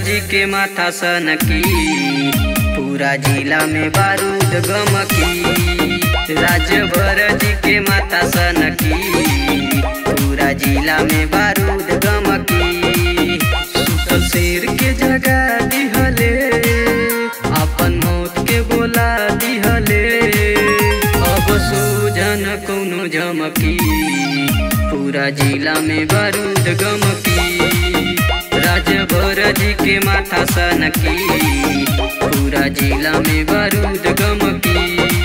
जी के माथा सनकी पूरा जिला में बारूद गमकी राजभर जी के माथा सनकी पूरा जिला में बारूद गमकी सुतल शेर के जगह दिहले अपन मौत के बोला दिहले अब सोजन कौनो झमकी पूरा जिला में बारूद गमकी राजभर जी के माथा सनकी पूरा जिला में बारूद गमकी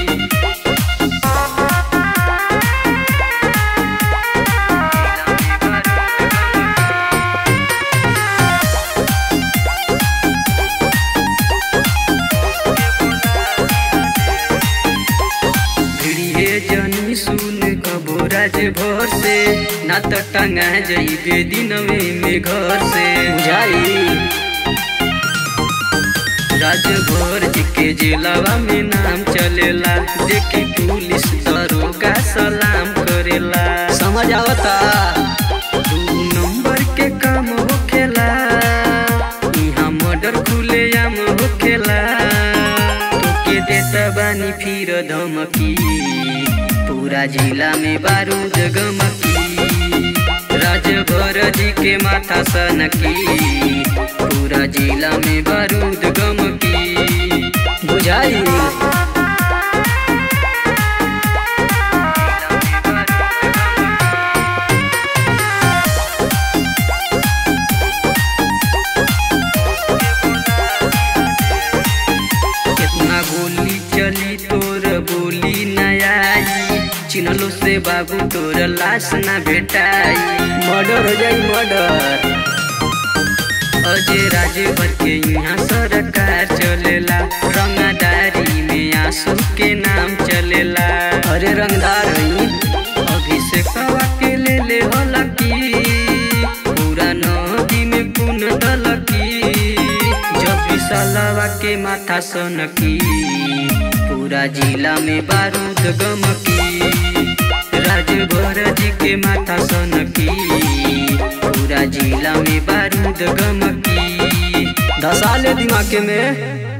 भिड़िए जनी सुन कबो राज भर से ना तो टंगा जइबे दिनवे में घर से बुझाई राजभर जी के जिलावा में नाम चलेला देखी पुलिस दरोगा सलाम करेला समझ आवता दू नंबर के काम होखेला यहाँ मर्डर खुलेआम होखेला तोके देता बानी फिर धमकी पूरा जिला में बारूद गमकी राजभर जी के माथा सनकी पूरा जिला में बारूद गमकी बुझाई कितना गोली चली तोर बोली न आई चिन्हलो से बाबू तोर लाश न भेटाई मर्डर हो जाई मर्डर अजय राजभर के यहाँ सरकार चलेला रंगदारी में आंसू के नाम चलेला अरे रंगदार हई अभिषेक के ले ले हलकी पूरा नदी में पुन दलकी जब विशालवा के माथा सनकी पूरा जिला में बारूद गमकी राजभर जी के माथा सनकी पूरा जिला में बारूद गमकी धसाले दिमाग में